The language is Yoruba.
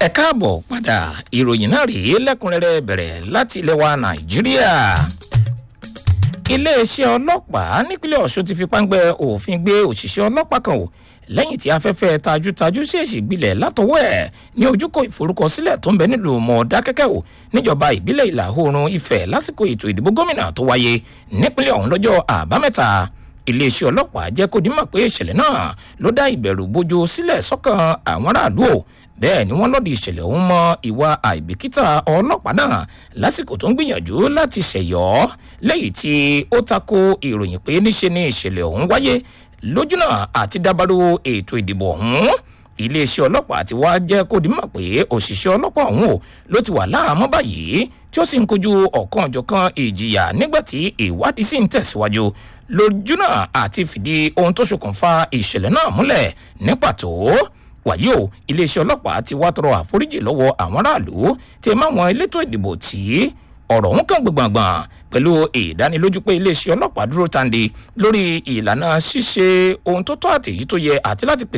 ẹ káàbọ̀ padà ìròyìn náà rèé lẹ́kùnrẹ́rẹ́ bẹ̀rẹ̀ láti ilẹ̀ wa nàìjíríà iléeṣẹ́ ọlọ́pàá nípínlẹ̀ ọ̀ṣun ti fi páńpẹ́ òfin gbé òṣìṣẹ́ ọlọ́pàá kan o lẹ́yìn tí afẹ́fẹ́ tajútajú ṣèèṣì gbilẹ̀ látọwọ́ ẹ̀ ní ojúkò ìforúkọsílẹ̀ tó ń bẹ nílùú mọ̀ọ́dákẹ́kẹ́ o níjọba ìbílẹ̀ ìlà oòrùn ifẹ̀ lásìkò ètò ìdìbò gómìnà tó wáyé nípínlẹ̀ ọ̀hún lọ́jọ́ àbámẹ́ta iléeṣẹ́ ọlọ́pàá jẹ́ kó dímọ̀ pé ìṣẹ̀lẹ̀ náà ló dá ìbẹ̀rù bójú sílẹ̀ sọ́kàn àwọn aráàlú o bẹ́ẹ̀ ni wọ́n lọ́dí ìṣẹ̀lẹ̀ ọ̀hún mọ ìwà àìbìkítà ọlọ́pàá náà lásìkò tó ń gbìyànjú láti ṣẹ̀yọ́ lẹ́yìn tí ó tako ìròyìn pé níṣe ni ìṣẹ̀lẹ̀ ọ̀hún wáyé lójúnà àti dábàrú ètò ìdìbò ọ̀hún iléeṣẹ́ ọlọ́pàá ti wá jẹ́ kó di mọ̀ pé òṣìṣẹ́ ọlọ́pàá ọ̀hún o ló ti wà láàmú báyìí tí ó sì ń kojú ọ̀kan ọ̀jọ̀kan ìjìyà nígbà tí ìwádìí sì ń tẹ̀síwájú lójúnà àti fìdí ohun tó ṣokùnfà ìṣẹ̀lẹ̀ náà múlẹ̀ ní pàtó wàyí o iléeṣẹ́ ọlọ́pàá ti wá tọrọ àforíjì lọ́wọ́ àwọn aráàlú tí ẹ máwọn elétò ìdìbò tí ọ̀rọ̀ ń kàn gbọ̀ngbọ̀ngbọ̀n pẹ̀lú ìdánilójú pé iléeṣẹ́ ọlọ́pàá dúró tande lórí ìlànà ṣíṣe ohun tó tọ́ àtèyí tó yẹ àti láti pèsè